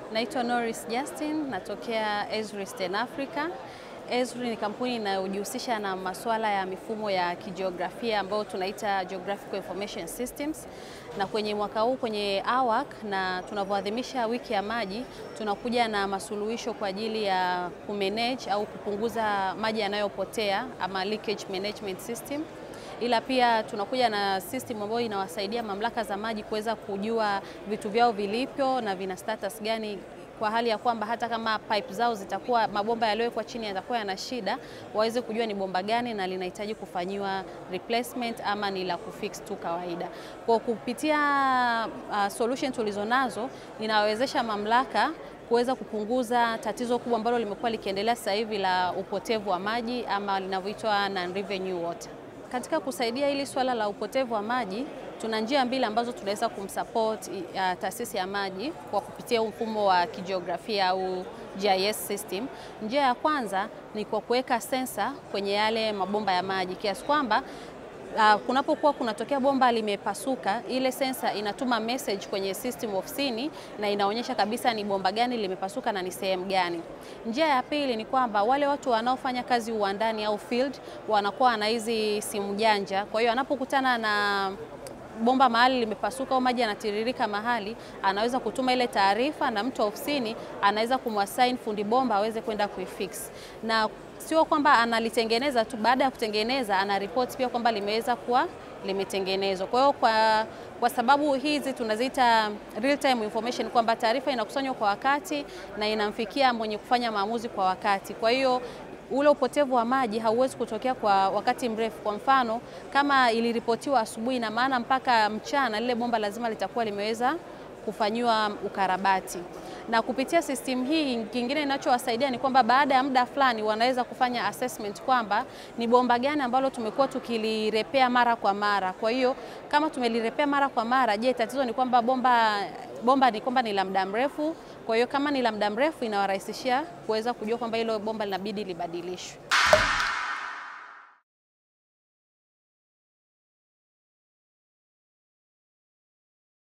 Naitwa Norris Justin, natokea Esri Eastern Africa. Esri ni kampuni inayojihusisha na masuala ya mifumo ya kijiografia ambayo tunaita Geographical Information Systems, na kwenye mwaka huu kwenye AWAC na tunavyoadhimisha wiki ya maji, tunakuja na masuluhisho kwa ajili ya kumanage au kupunguza maji yanayopotea ama leakage management system ila pia tunakuja na system ambayo inawasaidia mamlaka za maji kuweza kujua vitu vyao vilivyo na vina status gani, kwa hali ya kwamba hata kama pipe zao zitakuwa mabomba yaliyowekwa chini yatakuwa yana shida, waweze kujua ni bomba gani na linahitaji kufanyiwa replacement ama ni la kufix tu kawaida. Kwa kupitia uh, solution tulizonazo inawezesha mamlaka kuweza kupunguza tatizo kubwa ambalo limekuwa likiendelea sasa hivi la upotevu wa maji ama linavyoitwa non-revenue water. Katika kusaidia hili swala la upotevu wa maji, tuna njia mbili ambazo tunaweza kumsupport uh, taasisi ya maji kwa kupitia mfumo wa kijiografia au GIS system. Njia ya kwanza ni kwa kuweka sensa kwenye yale mabomba ya maji kiasi kwamba Uh, kunapokuwa kunatokea bomba limepasuka, ile sensa inatuma message kwenye system ofisini na inaonyesha kabisa ni bomba gani limepasuka na ni sehemu gani. Njia ya pili ni kwamba wale watu wanaofanya kazi uwandani au field wanakuwa na hizi simu janja, kwa hiyo anapokutana na bomba mahali limepasuka au maji yanatiririka mahali, anaweza kutuma ile taarifa na mtu wa ofisini anaweza kumwasign fundi bomba aweze kwenda kuifix na sio kwamba analitengeneza tu, baada ya kutengeneza ana report pia kwamba limeweza kuwa limetengenezwa. Kwa hiyo kwa, kwa sababu hizi tunaziita real time information kwamba taarifa inakusanywa kwa wakati na inamfikia mwenye kufanya maamuzi kwa wakati. Kwa hiyo ule upotevu wa maji hauwezi kutokea kwa wakati mrefu. Kwa mfano, kama iliripotiwa asubuhi, na maana mpaka mchana lile bomba lazima litakuwa limeweza kufanyiwa ukarabati. Na kupitia system hii, kingine inachowasaidia ni kwamba baada ya muda fulani wanaweza kufanya assessment kwamba ni bomba gani ambalo tumekuwa tukilirepea mara kwa mara. Kwa hiyo kama tumelirepea mara kwa mara, je, tatizo ni kwamba bomba bomba ni kwamba ni la muda mrefu. Kwa hiyo kama ni la muda mrefu, inawarahisishia kuweza kujua kwamba hilo bomba linabidi libadilishwe.